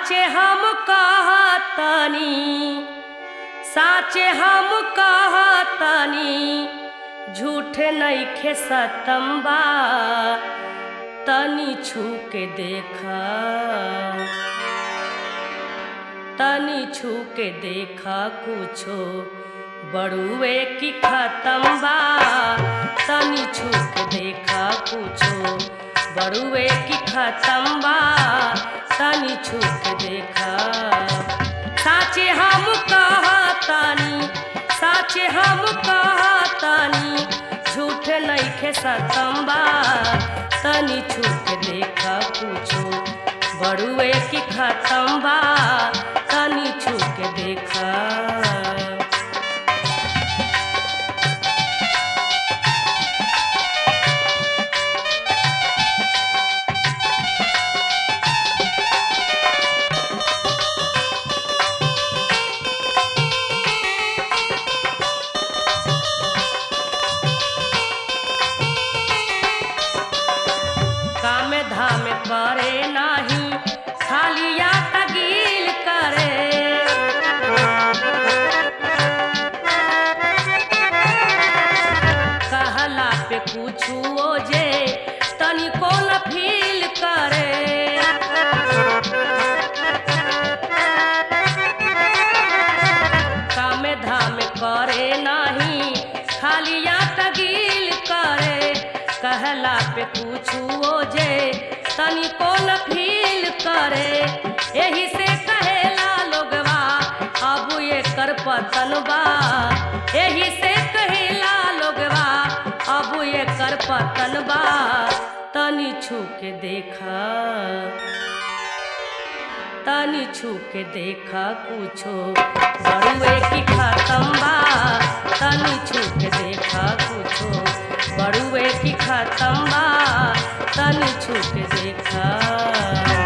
साचे हम कहतनी साचे हम कहतनी झूठ नइखे सतम्बा तनी छू के देखा तनी छू के देखा कुछो बड़ुए की खत्म बा तनी छू के देखा कुछो बड़ुए की खत्म बा तनी छू के देखा साचे हम कहतानी साचे हम कहतानी झूठ नइखे सतम बा तनी छू के देखा कुछो बड़ुए की खत्म बा तनी छू के देखा काम धाम करे नाही खालिया तगील करे कहला पे कुछु जे तनिको न फील करे काम धाम करे नाही खालिया तगील करे कहला पे पूछुओ जे तनिको न फील करे एही से कहेला लोगवा अब ये कर पतन बा एही से कहेला लोगवा अब ये कर पतन बा तनी छू के देखा तनी छू के देखा कुछो बड़ुए की खत्म बा तनी छू के देखा कुछो बड़ुए की खत्म बा तनी छू के देखा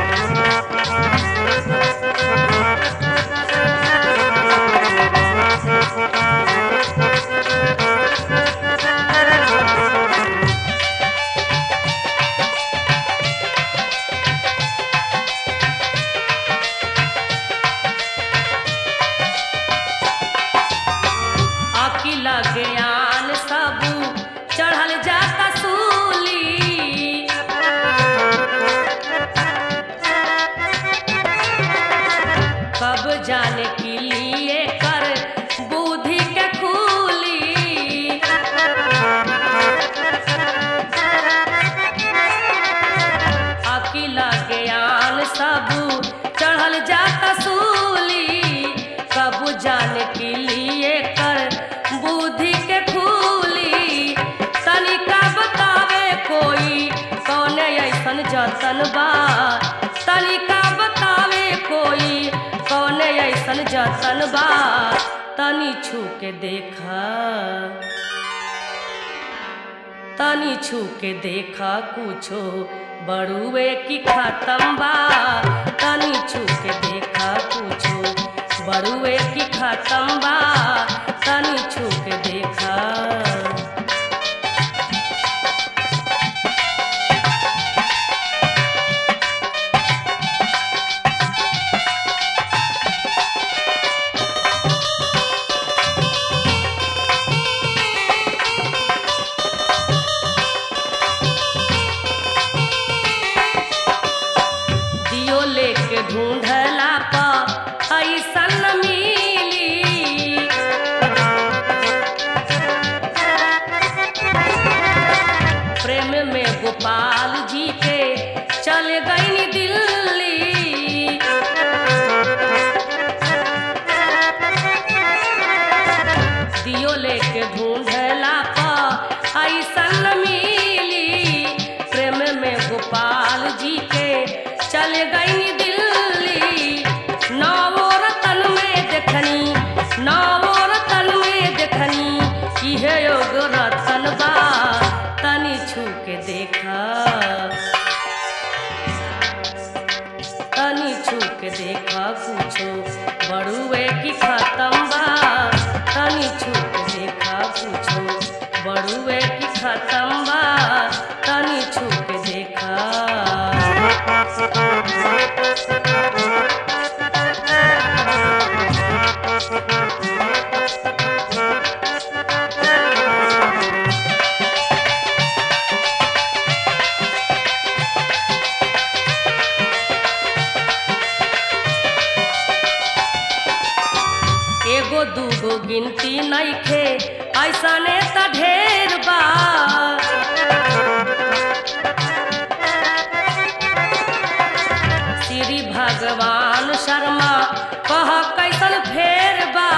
अकिल ज्ञान सब चढ़ल जाता सूली कब जाने के लिए कर बुद्धि के खूली अकिल ज्ञान सब चढ़ल जाता सूली कब जाने के लिए कर बुद्धि के खूली तनिका बतावे कोई कौन ऐसन जतन बा तनिका बतावे कोई कौन ऐसन जतन बा तनी छू के देखा तनी छू के देखा कुछो बड़ुए की खत्म बा तनी छू के देखा कुछो बड़ुए की खत्म बा तनी छू के देखा दियो लेके ढूंढला पा ऐसन मिली प्रेम में गोपाल जी के चल गई दिल्ली दियो लेके ढूंढला पा ऐसन मिली प्रेम में गोपाल जी के चल गई दिल्ली नवो रतन में देखनी नवो रतन में देखनी इहे योग रतन बा तनी छू के देखा तनी छू के देखा कुछो बड़ुए की खत्म बा तनी छू के देखा कुछो बड़ुए की खत्म बा तनी छू के देखा एगो दूगो गिनती नइखे ऐसने त ढेर बा श्री भगवान शर्मा कह कैसन फेर बा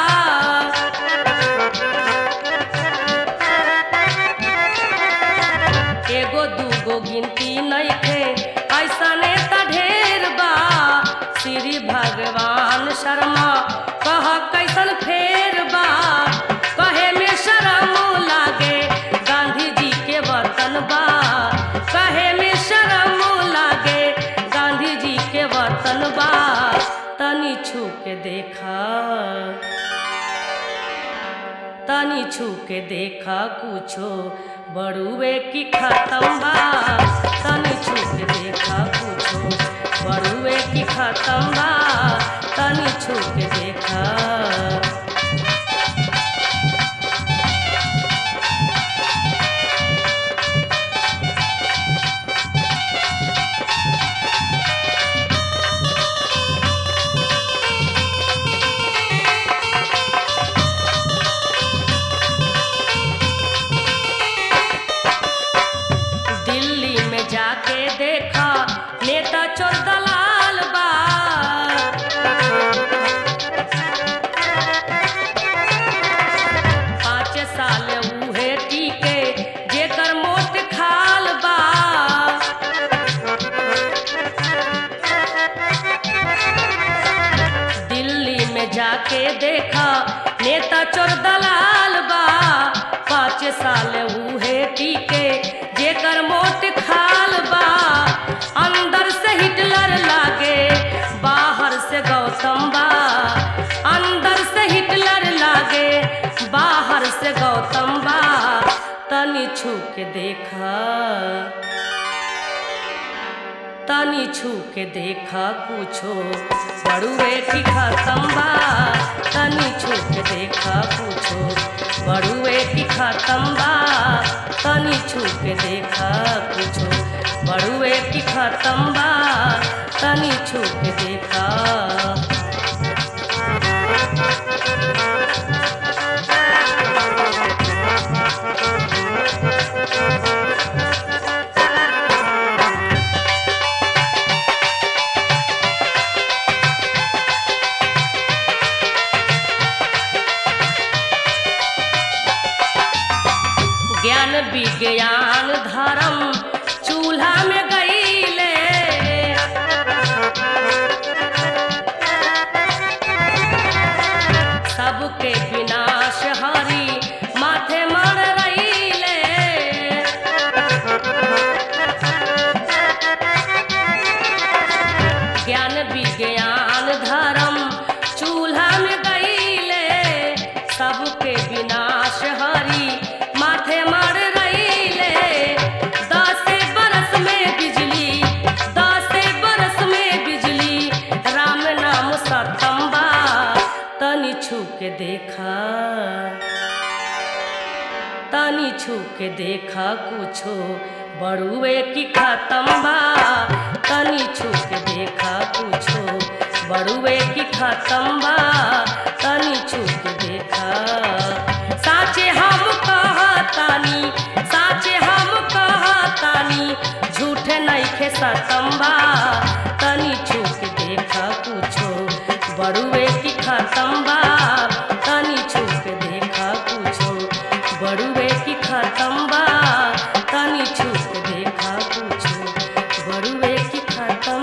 एगो दूगो गिनती नइखे ऐसने त ढेर बा श्री भगवान शर्मा कह कैसन फेर बा कहे में शरम लागे गांधी जी के वतन बा कहे में शरम लागे गांधी जी के वतन बा तनी छू के देखा तनी छू के देखा कुछो बड़ुए की खत्म बा तनी छू के देखा कुछो बड़ुए की खत्म बा तनी छू के देखा दिल्ली में जाके देखा नेता चोर दलाल बा पाँच साल उहे टीके जेकर मोट खाल बा दिल्ली में जाके देखा नेता चोर दलाल बा पाँच साल उहे टीके जेकर मोट खाल बा अंदर से हिटलर लागे बाहर से गौतम बा अंदर से हिटलर लागे बाहर से गौतम बा तनी छू के देखा तनी छू के देखा कुछो बड़ुए की खत्म बा तनी छू के देखा कुछो बड़ुए की खत्म बा तनी छू के देखा कुछो बड़ुए की खत्म बा तनी छू के देखा ज्ञान विज्ञान धर्म चूल्हा में गईले सबके विनाश हरी माथे मर रहीले ज्ञान विज्ञान धर्म चूल्हा में गईले सबके विनाश हरी माथे मर रहीले दस बरस में बिजली दस बरस में बिजली राम नाम सतम बा तनी छू के देखा तनी छू के देखा कुछो बड़ुए की खत्म बा तनी छू के देखा कुछो बड़ुए की खत्म बा तनी छू के देखा साचे हम कहतानी साचे हम कहतानी झूठ नइखे सतम बा तनी छू के देखा कुछो बड़ुए की खत्म बा तनी छू के देखा कुछो बड़ुए की खत्म बा तनी छू के देखा कुछो बड़ुए की खत्म